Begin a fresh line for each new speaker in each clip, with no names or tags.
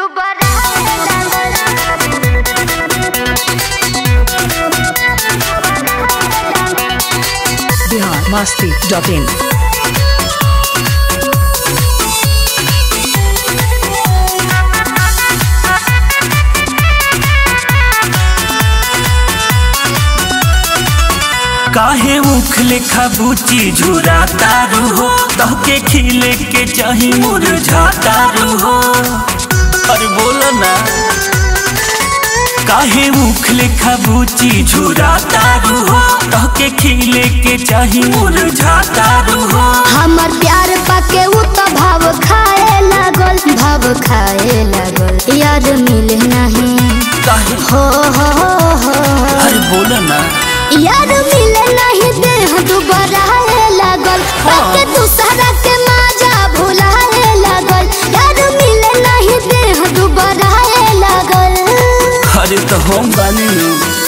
Bihar Masti dot in
काहे मुख लेखा बूची झुरा तारू हो तहके खिले के चाही मुरझा तारू हो अरे बोलो ना काहे मुख लेखा बूची झुरा तारू हो तहके खिले के चाही मुरझा तारू हो
हमर प्यार पाके उ तो भाव खाए लागल भाव खाए लागल यार मिले नहीं
काहे
हो हो हो हो
अरे बोलो ना
यार मिले नहीं देह दुबराए लागल पाके दूसरा के माजा भुलाए लागल यार मिले नहीं देह दुबराए लागल
अरे तो हम बानी नु।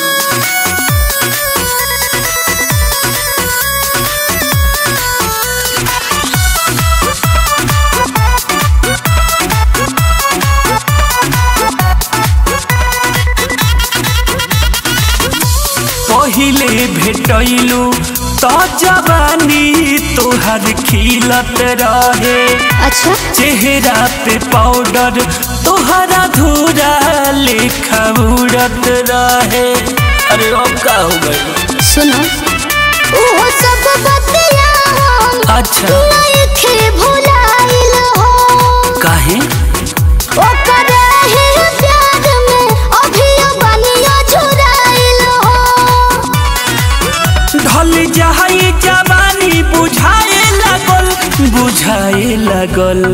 पहिले भेटैलू त जवानी तोहर खिलत रहे
अच्छा
चेहरा पे पाउडर तोहरा धूरा लेखा उड़त रहे अरे अब का हो गई
सुनो वो सब बतिया हम
अच्छा
नइखे भुलाइल हो
काहे
ओकर ही प्यार में अभियो बनिया झुराइल हो
ढल जाई जवानी बुझाए लगल बुझाए लगल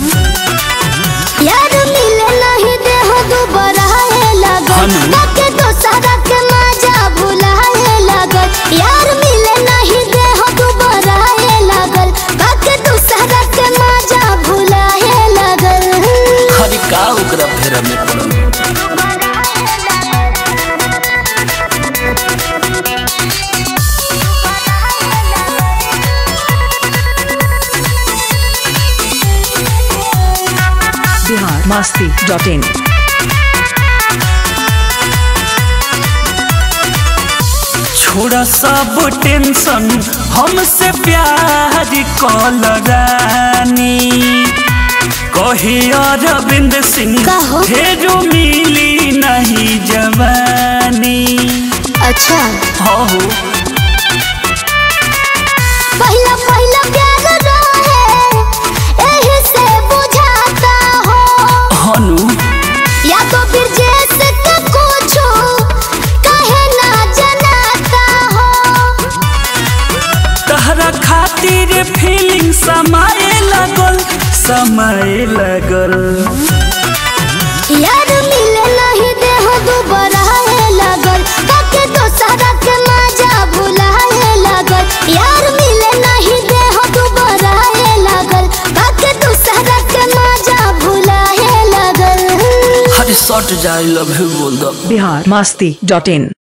यार मिले नहीं देह दुबराए लागल
हनु।
ताके दोसरा के मजा भुलाए लागल यार मिले नहीं देह दुबराए लागल ताके दोसरा के मजा भुलाए लागल
अरे का ओकरा फेरा में पड़ल
बिहार मस्ती डॉट इन
छोड़ा सब टेंशन हमसे प्यार कल रानी कहे अरविंद सिंह
कहो।
फेरो मिली नहीं जवानी
अच्छा
हो
पहला पहला प्यार रहे एही से बुझाता हो
हनु
या तो फिर जैसे के कुछो कहे ना जनाता हो
तहरा खातिर फीलिंग समाए लगल समाए लगल
यार मिले नहीं देह दुबराए लगल ताके दोसरा के मजा भुलाए लगल यार मिले नहीं देह दुबराए लगल ताके दोसरा के मजा भुलाए लगल
हर शॉट जाए लव यू बोल दो
बिहार मस्ती डॉट इन